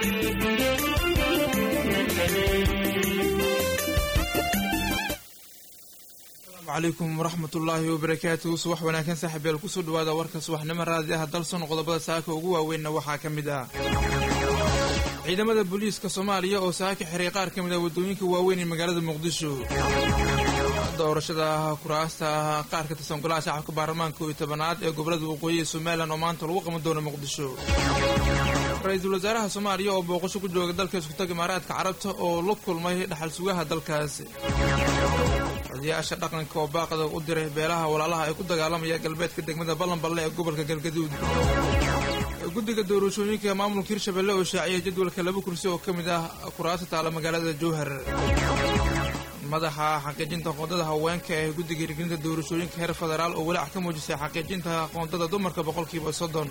calaykum waraxmatullaahi wabarakaatuhu subax wanaagsan saaxiibyaal kusoo dhawaada warka subaxnimo raadi ah dalson qodobada saaka ugu waaweynna waxaa ka mid ah ciidamada booliiska soomaaliya oo saaka xiray qaar ka mid ah waddooyinka waaweyn ee magaalada muqdisho doorashada kuraasta qaar ka tirsan golaha shacabka baarlamaanka iyo tobanaad ee gobolada waqooyi ee somalilan oo maanta lagu qaban doono muqdisho ra-iisul wasaaraha soomaaliya oo booqasho ku jooga dalka iskutaga imaaraadka carabta oo la kulmay dhaxal sugaha dalkaasi odayaasha dhaqanka oo baaqda u diray beelaha walaalaha ay ku dagaalamaya galbeedka degmada ballanballe ee gobolka galgaduud guddiga doorashooyinka maamulka hirshabelle oo shaaciyay jadwalka laba kursi oo ka mid ah kuraasta taala magaalada jowhar madaxa xaqiijinta qoondada haweenka ee guddiga hirgelinta doorashooyinka heer federaal oo walaac ka muujisay xaqiijinta qoondada dumarka boqolkiiba soddon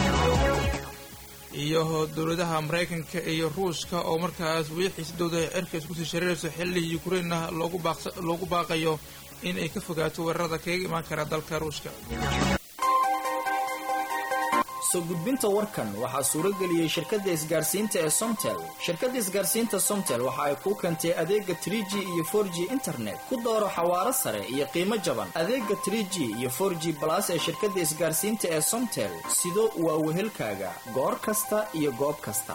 iyo dowladaha maraykanka iyo ruushka oo markaas weli xiisadooda cirka iskusii shareerayso xilli yukrainna loogu baaqayo in ay ka fogaato weerarada kaga imaan kara dalka ruushka soo gudbinta warkan waxaa suurageliyey shirkadda isgaarsiinta ee somtel shirkadda isgaarsiinta somtel waxa ay kuu keentay adeega trie g iyo for g internet ku dooro xawaaro sare iyo qiimo jaban adeega trie g iyo for g balas ee shirkadda isgaarsiinta ee somtel sido waa wehelkaaga goor kasta iyo goob kasta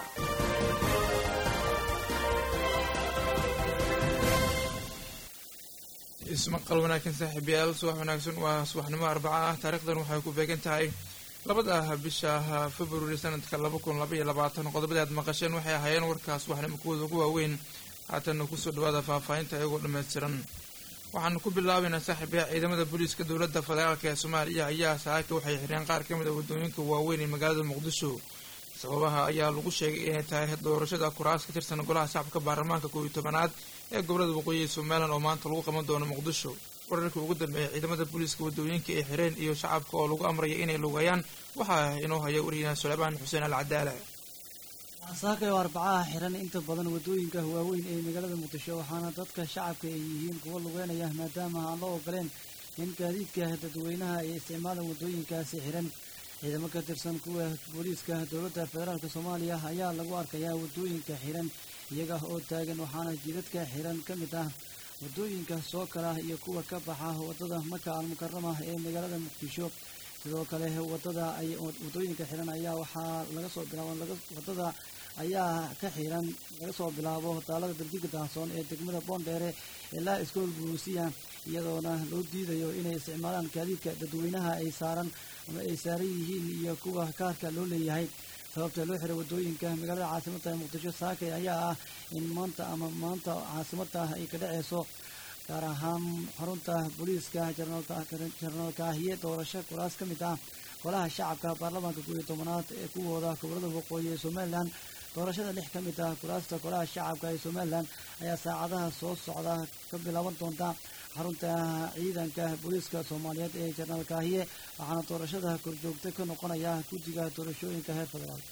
ismaqal wanaagsan saaxiibayaal subax wanaagsan waa subaxnimo arbaca ah taariikhdan waxay ku beegan tahay labada bisha februari sanadka laba kun labaiyo labaatan qodobada aad maqasheen waxay ahaayeen warkaas waxnimo kuwooda ugu waaweyn haatanna kusoo dhawaada faahfaahinta iyagoo dhammaystiran waxaanu ku bilaabaynaa saaxiibaya ciidamada booliiska dowladda federaalk ee soomaaliya ayaa saaka waxay xireen qaar ka mid a waddooyinka waaweyn ee magaalada muqdisho sababaha ayaa lagu sheegay inay tahay doorashada kuraas ka tirsan golaha shacabka baarlamaanka koob iyo tobanaad ee gobolada waqooyi ee somalilan oo maanta lagu qaban doono muqdisho wararkii ugu dambeeyay ciidamada booliiska waddooyinka ay xireen iyo shacabka oo lagu amraya inay lugeeyaan waxaa inoo haya wariyana suleymaan xuseen al cadaala saaka oo arbacaha xiran inta badan waddooyinka waaweyn ee magaalada muqdisho waxaana dadka shacabka ay yihiin kuwa lugeynaya maadaama aan loo ogoleen in gaadiidka dadweynaha ay isticmaalaan waddooyinkaasi xiran ciidamo ka tirsan kuwa booliiska dowladda federaalk soomaaliya ayaa lagu arkayaa waddooyinka xiran iyaga oo taagan waxaana jidadka xiran ka mid ah waddooyinka soo kala iyo kuwa ka baxa waddada maka almukarama ee magaalada muqdisho sidoo kale wadada waddooyinka xiran ayaa waxaa laga soo bilaabo waddada ayaa ka xiran laga soo bilaabo daalada darjiga daahsoon ee degmada boondheere ilaa iskool buruusiya iyadoona loo diidayo inay isticmaalaan gaadiidka dadweynaha ay saaran ama ay saaran yihiin iyo kuwa kaarka loo leeyahay sababta loo xiray waddooyinka magaalada caasimadda muqdisho saakay ayaa ah in maanta ama maanta caasimadda ay ka dhaceyso gaar ahaan xarunta booliiska jenaraal kaahiye doorasho kuraas ka mid ah golaha shacabka baarlamaanka koob iyo tobanaad ee kuwooda gobolada waqooyi ee somalilan doorashada lix ka mid ah kuraasta golaha shacabka ee somalilan ayaa saacadaha soo socda ka bilaaban doonta xarunta ciidanka booliiska soomaaliyeed ee jenaraal kaahiye waxaana doorashada korjoogta ka noqonaya guddiga doorashooyinka heer federaal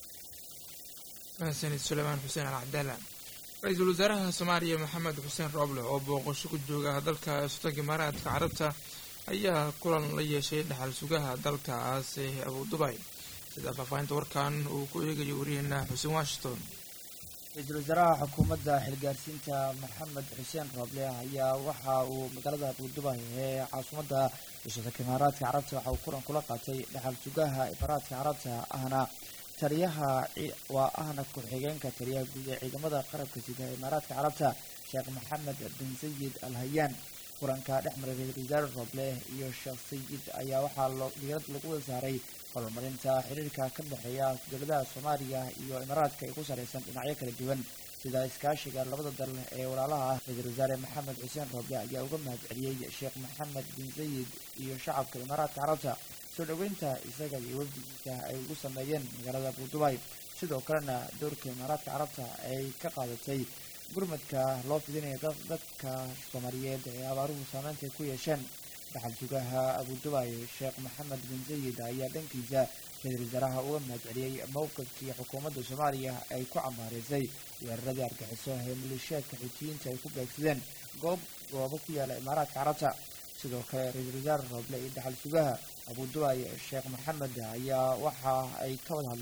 mahadsanid suleymaan xuseen al cabdaala ra-iisul wasaaraha soomaaliya maxamed xuseen rooble oo booqasho ku jooga dalka sultaanka imaaraadka carabta ayaa kulan la yeeshay dhaxal sugaha dalkaas ee abu dubay sida faahfaahinta warkan uu ku eegayo wariyaheena xuseen washington ra-iisul wasaaraha xukuumadda xilgaarsiinta maxamed xuseen rooble ayaa waxa uu magaalada abuudubay ee caasimadda sultaanka imaaraadka carabta waxa uu kulan kula qaatay dhaxal sugaha imaaraadka carabta ahna taliyaha waa ahna ku-xigeenka taliyaha guud ee ciidamada qarabka sida imaaraadka carabta sheekh maxamed bin sayid al hayaan kulanka dhex maray ra-iisul wasaare rooble iyo sheekh sayid ayaa waxaa diirad lagu wada saaray horumarinta xiriirka ka dhexeeya dowladaha soomaaliya iyo imaaraadka ay ku sareysan dhinacyo kala duwan sida iskaashiga labada dal ee walaalaha ah ra-iisul wasaare maxamed xuseen rooble ayaa uga mahad celiyey sheekh maxamed bin sayid iyo shacabka imaaraadka carabta soo dhoweynta isaga iyo wafdigiisa ay ugu sameeyeen magaalada abuudubay sidoo kalena doorka imaaraadka carabta ay ka qaadatay gurmadka loo fidinaya dadka soomaaliyeed ee abaaruhu saameynta ku yeesheen dhaxal sugaha abuudubay sheekh maxamed bin sayid ayaa dhankiisa ra-iisul wasaaraha uga mahad celiyey mowqifkii xukuumadda soomaaliya ay ku cambaareysay weeraradii argaxiso ee maleeshiyaadka xuutiyiinta ay ku beegsadeen goob goobo ku yaala imaaraadka carabta sidoo kale ra-iisul wasaare rooble iyo dhaxal sugaha abuudubay sheekh maxamed ayaa waxa ay ka wada hadleen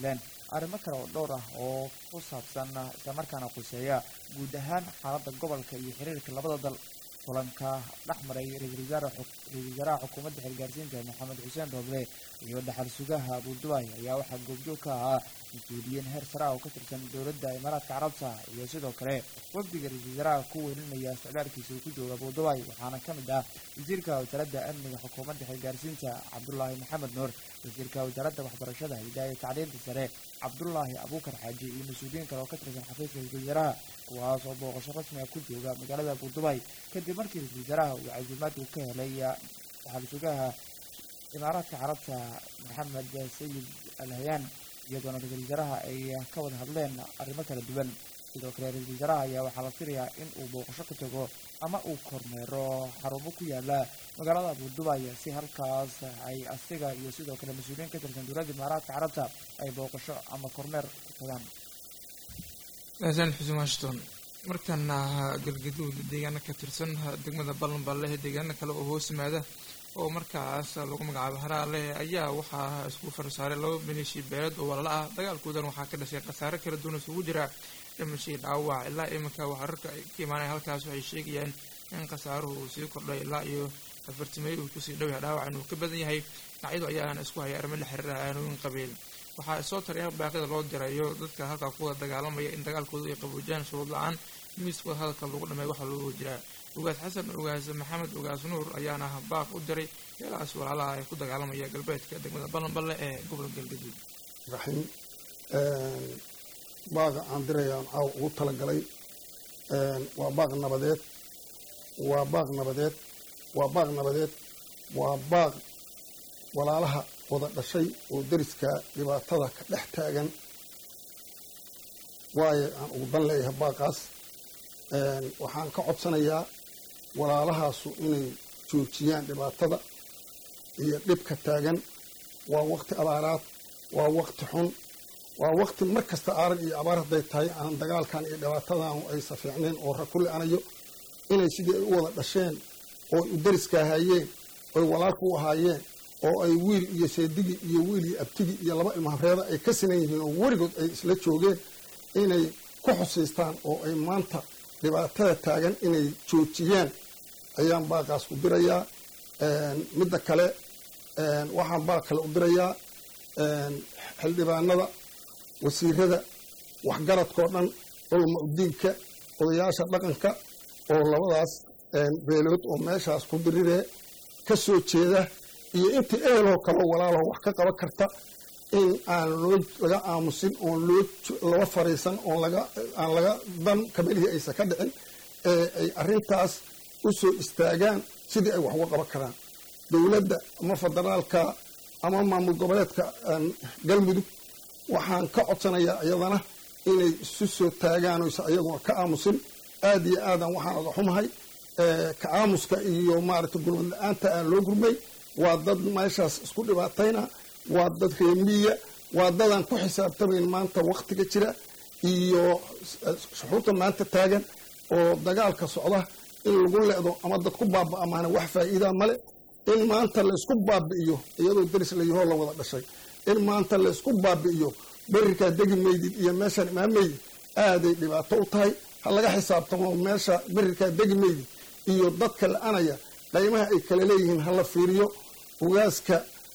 arrimo kale oo dhowr ah oo ku saabsan islamarkaana khuseeya guud ahaan xaaladda gobolka iyo xiriirka labada dal kulanka dhex maray ra-iisul wasaaraha xukuumadda xilgaarsiinta maxamed xuseen rooble iyo dhaxal sugaha abudubaay ayaa waxaa goobjoog ka ahaa mas-uuliyiin heer sare ah oo ka tirsan dowladda imaaraadka carabta iyo sidoo kale wafdiga ra-iisul wasaaraha ku welinaya socdaalkiisa uu ku jooga abudubaay waxaana ka mid ah wasiirka wasaaradda amniga xukuumadda xilgaarsiinta cabdulaahi maxamed nuur wasiirka wasaaradda waxbarashada hidaaya tacliinta sare cabdulaahi abuukar xaaji iyo mas-uuliyiin kale oo ka tirsan xafiiska ra-isul wasaaraha kuwaas oo booqasho rasmi ah ku jooga magaalada abudubaay kadib markii ra-isul wasaaraha uu casiimaad uu ka helay dhaxal sugaha imaaraadka carabta maxamed sayid al hayaan iyadoona ra-isul wasaaraha ay ka wada hadleen arrimo kala duwan sidoo kale ra-isul wasaaraha ayaa waxaa la filayaa in uu booqasho ka tago ama uu kormeero xarumo ku yaala magaalada abudubaay si halkaas ay asiga iyo sidoo kale mas-uuliyiin ka tirsan dowladda imaaraadka carabta ay booqasho ama kormeer ku tagaan xasan xuseen washington markaana galgaduud deegaano ka tirsan degmada ballanballe deegaano kale oo hoos yimaada oo markaas lagu magacaabo haraale ayaa waxaa isku farsaaray laba maleeshi beeleed oo walaala ah dagaalkoodan waxaa ka dhashay khasaare kala duwan isugu jira dhimashii dhaawac ilaa iminka wararka ay ka imaanaya halkaas waxay sheegayaan in khasaaruhu uu sii kordhay ilaa iyo afartimeey uu kusii dhow yahay dhaawac inuu ka badan yahay dhinacyadu ayaana isku haya arrimo la xiriira aanooyin qabiil waxaa soo taraya baaqida loo dirayo dadka halkaa kuwada dagaalamaya in dagaalkoodu ay qaboojiyaan shuruud la-aan miiskooda hadalka lagu dhamay waxaa loogu jiraa ugaas xasan ugaas maxamed ugaas nuur ayaana baaq u diray meelahaas walaalaha ay ku dagaalamaya galbeedka degmada ballanballe ee gobolka galgaduud raxiim baaqa aan dirayaan caaw ugu talagalay waa baaq nabadeed waa baaq nabadeed waa baaq nabadeed waa baaq walaalaha wada dhashay oo deriska dhibaatada ka dhex taagan waayo aan ugu dan leeyahay baaqaas waxaan ka codsanayaa walaalahaasu inay joojiyaan dhibaatada iyo dhibka taagan waa waqti abaaraad waa waqti xun waa waqti mar kasta aarag iyo abaar hadday tahay aan dagaalkan iyo dhibaatadan aysa fiicnayn oo ra ku le-anayo inay sidii ay u wada dhasheen oo u deriska ahaayeen oy walaalku u ahaayeen oo ay wiil iyo seedigi iyo wiil iyo abtigi iyo laba ilmahabreeda ay ka sinan yihiin oo weligood ay isla joogeen inay ku xusiistaan oo ay maanta dhibaatada taagan inay joojiyaan ayaan baaqaas u dirayaa midda kale waxaan baaq kale u dirayaa xildhibaanada wasiirada waxgaradkao dhan culama udiinka odayaasha dhaqanka oo labadaas beelood oo meeshaas ku diriree ka soo jeeda iyo intii eheloo kaleo walaalaho wax ka qaban karta in aan loo laga aamusin oon loo laba fariisan oon laga aan laga dan kabalihii aysan ka dhicin ee ay arrintaas u soo istaagaan sidii ay wax uga qaban karaan dowladda ama federaalka ama maamul goboleedka galmudug waxaan ka codsanayaa iyadana inay isu soo taagaan oysa ayaguna ka aamusin aad iyo aadan waxaan oga xumahay ka aamuska iyo maaragtay gurmad la-aanta aan loo gurmay waa dad meeshaas isku dhibaatayna waa dad reemiya waa dadaan ku xisaabtamayn maanta waktiga jira iyo shuxuurta maanta taagan oo dagaalka socda in lagu le'do ama dad ku baaba'amaana wax faa'iidaa male in maanta laysku baabi'iyo iyadoo deris layahoo la wada dhashay in maanta laysku baabi'iyo berirkaa degi maydid iyo meeshaan imaameydid aaday dhibaato u tahay ha laga xisaabtamo meesha berirkaa degi maydid iyo dadka la-anaya qaymaha ay kala leeyihiin hala fiiriyo ugaaska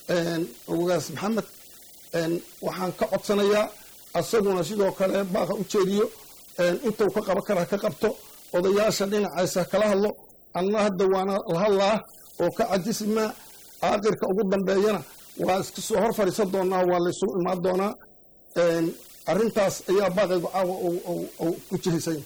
ugaas maxamed waxaan ka codsanayaa asaguna sidoo kale baaqa u jeediyo intuu ka qaban karaa ka qabto odayaasha dhinacaysa kala hadlo anna hadda waana la hadlaa oo ka cajismaa aakhirka ugu dambeeyana waa iska soo hor fadhiisan doonaa waa laysugu imaan doonaa arrintaas ayaa baaqaygu caawa ku jihaysay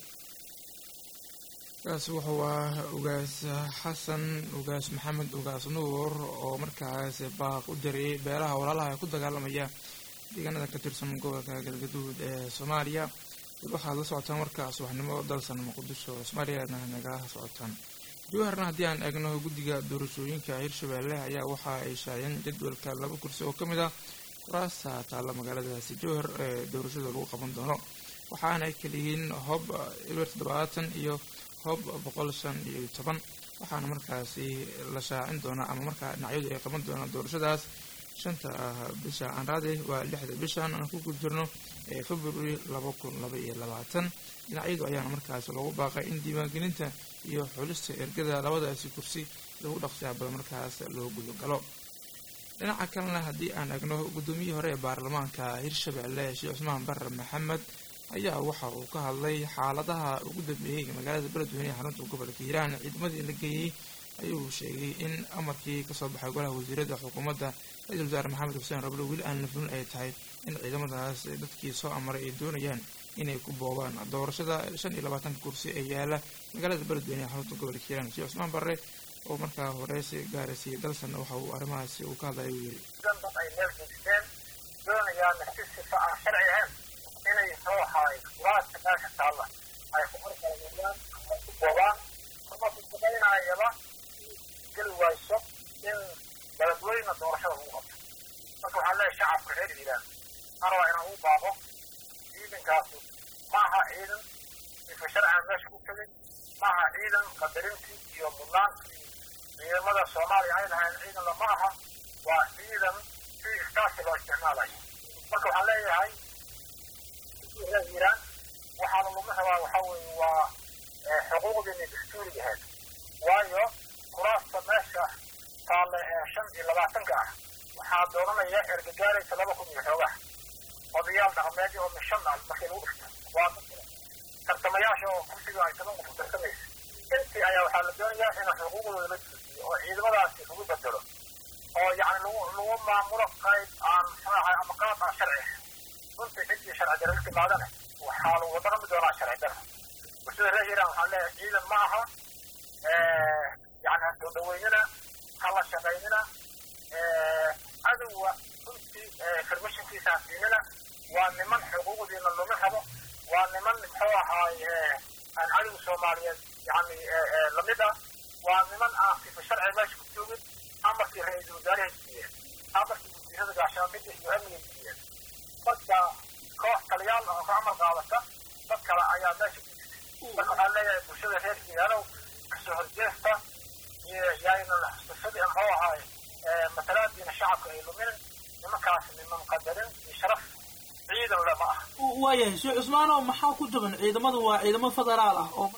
kaas wuxuu ah ugaas xasan ugaas maxamed ugaas nuur oo markaas baaq u diriyay beelaha walaalaha ee ku dagaalamaya deegaanada ka tirsan gobolka galgaduud ee soomaaliya waxaad la socotaan warka subaxnimo dalsan muqdisho soomaaliyana nagala socotaan jawharna haddii aan eegno guddiga doorashooyinka hirshabeelle ayaa waxa ay shaayeen jadwalka laba kursi oo ka mid ah kuraasta taalla magaaladaasi jowhar ee doorashada lagu qaban doono waxaana ay kaliyihiin hoob ilwer toddobaatan iyo hoob boqol shan iyo toban waxaana markaasi la shaacin doonaa ama markaa dhinacyadu ay qaban doonaan doorashadaas shanta bisha anraade waa lixda bishan aan ku gudjirno ee february laba kun laba iyo labaatan dhinacyadu ayaana markaas loogu baaqay in diiwaangelinta iyo xulista ergada labadaasi kursi lagu dhaqsiyaabada markaas loo gudogalo dhinaca kalena haddii aan egno guddoomiyihii hore ee baarlamaanka hirshabelle sheekh cusmaan barre maxamed ayaa waxa uu ka hadlay xaaladaha ugu dambeeyey magaalada beledweyne ee xarunta gobolka hiiraan ciidamadii la geeyey ayuu sheegay in amarkii kasoo baxay golaha wasiirada xukuumadda ra-iisul wasaare maxamed xuseen rablo weli aan la fulin ay tahay in ciidamadaas dadkii soo amaray ay doonayaan inay ku boobaan doorashada shan iyo labaatanka kursi ee yaala magaalada beledweyne ee xarunta gobolka hiiraan sheekh cusmaan barre oo markaa horeysi gaaraysiiyey dalsanna waxa uu arrimahaasi uu ka hadlaya uu yidhi dad ay meel geysteen doonayaana si sifa aan sharci ahayn inay soo haay laadka meesha taalla ay ku horkalamayaan ama ku boobaan ama ku samaynayaba geli wayso in beledweyne doorashada lagu qabto marka waxaan leeyahay shacabka reer hiiraan mar waa inaan u baaqo ciidankaasu ma aha ciidan sifa sharcigan meesha ku tegay ma aha ciidan qadarintii iyo mudnaantii ciidamada soomaaliya ay lahayn ciidan lama aha waa ciidan si iskaashi loo isticmaalayo marka waxaan leeyahay reer hiiraan waxaana lagu rabaa waxaa weeye waa xuquuqdiini dastuuriga ahayd waayo kuraasta meesha taale ee shan iyo labaatanka ah waxaa dooranaya ergagaaraysa laba kun iyo xoogaha odayaal dhaqameedyo oo mishan ah markii lagu dhigto waa tartamayaasha oo kursiga ay toban qof tartamaysa intii ayaa waxaa la doonayaa in xuquuqdooda la joojiyo oo ciidamadaasi lagu bedelo oo yacni lagu lagu maamulo qayb aan muxuahay ama qaab aan sharci ahayn runtii ciddii sharci dara la timaadana waxaa lagu dhaqmi doonaa sharci dara bulshada reer hiiraan waxaan leeyahay ciidan ma aha yani ha soo dhaweynina ha la shaqaynina cadowga runtii farmashinkiisa ha siinina waa niman xuquuqdiina luma rabo waa niman muxuu ahaay aan cadowga soomaaliyeed yani lamid ah waa niman aan sifa sharci meesha ku joogin amarkii ra-iisul wasaarahay siiyeen amarkii wasiirada gaashaamida iyo amniga siiyeen marka koox taliyaal oo ka amar qaadata dad kale ayaa meesha ku jirtay marka waxaan leeyahay bulshada reer hiiraanow kasoo horjeesta yayna xusuusadii muxuu ahaay matalaadiina shacabka ay luminin nimankaas niman qadarin iyo sharaf ciidan lama ah waayahay sheekh cusmaano maxaa ku jaban ciidamadu waa ciidamo federaal ah oo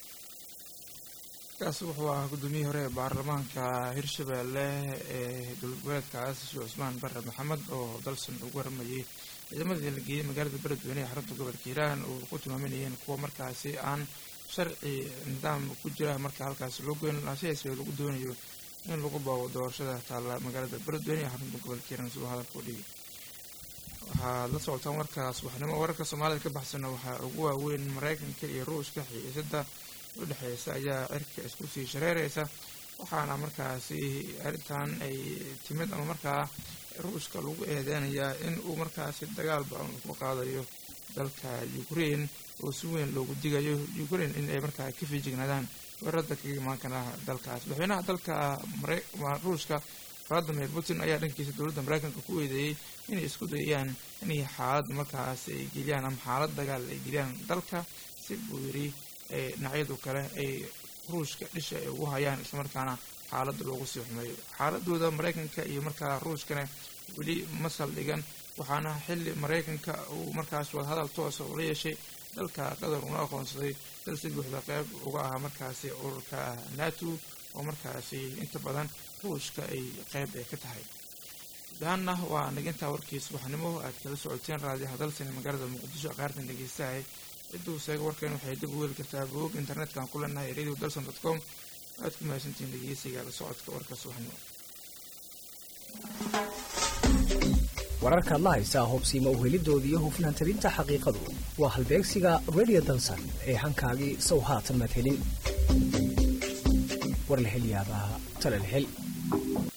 kaasi wuxuu ahaa guddoomiyihii hore ee baarlamaanka hirshabelle ee dowladgoboleedkaas sheekh cusmaan barre maxamed oo dalsan ugu waramayay ciidamadii la geeyey magaalada beledweyne ee xarunta gobolka hiiraan oo ku tilmaaminayeen kuwa markaasi aan sharci nidaam ku jira marka halkaasi loo goyn lahaa sidaas lagu doonayo in lagu boobo doorashada taalla magaalada beledweyne ee xarunta gobolka hiiraan siduu hadalka u dhigay waxaad la socotaan warkaas waxnimo wararka soomaalida ka baxsana waxaa ugu waaweyn maraykanka iyo ruushka xiisada u dhexeysa ayaa cirka isku sii shareereysa waxaana markaasi arrintan ay timid ama markaa ruushka lagu eedeynayaa in uu markaasi dagaal ba-an ku qaadayo dalka ukraine oo si weyn loogu digayo ukraine in ay markaa ka fiijignaadaan weerarada kaga imaan kara dalkaas madaxweynaha dalka ruushka vladimir putin ayaa dhankiisa dowladda maraykanka ku eedeeyey inay isku dayayaan inay xaalad markaas ay geliyaan ama xaalad dagaal ay geliyaan dalka si buu yidhi dhinacyadu kale ay ruushka dhisha ay ugu hayaan islamarkaana xaaladda loogu sii xumeeyo xaaladooda maraykanka iyo markaa ruushkana weli ma saldhigan waxaana xilli maraykanka uu markaas wadahadal toosa ula yeeshay dalka qatar una aqoonsaday dal si buuxda qeyb uga ahaa markaasi ururka nato oo markaasi inta badan ruushka ay qeyb ay ka tahay daanna waa nagintaa warkiis waxnimo aad kala socoteen raadiyaha dalsani magaalada muqdisho qaartan dhegeystahay ciduu seega warkeen waxay dib u heli kartaa bog internetka aan ku leenahay radio dalson dot com aad ku mahadsantihiin dhegeysiga la socodka warka subaxnimo wararkaad la haysaa hubsiima uhelidooda iyo hufnaan tabinta xaqiiqadu waa halbeegsiga radio dalsan ee hankaagii sow haatan maad helin warlahelyaabaha talalhel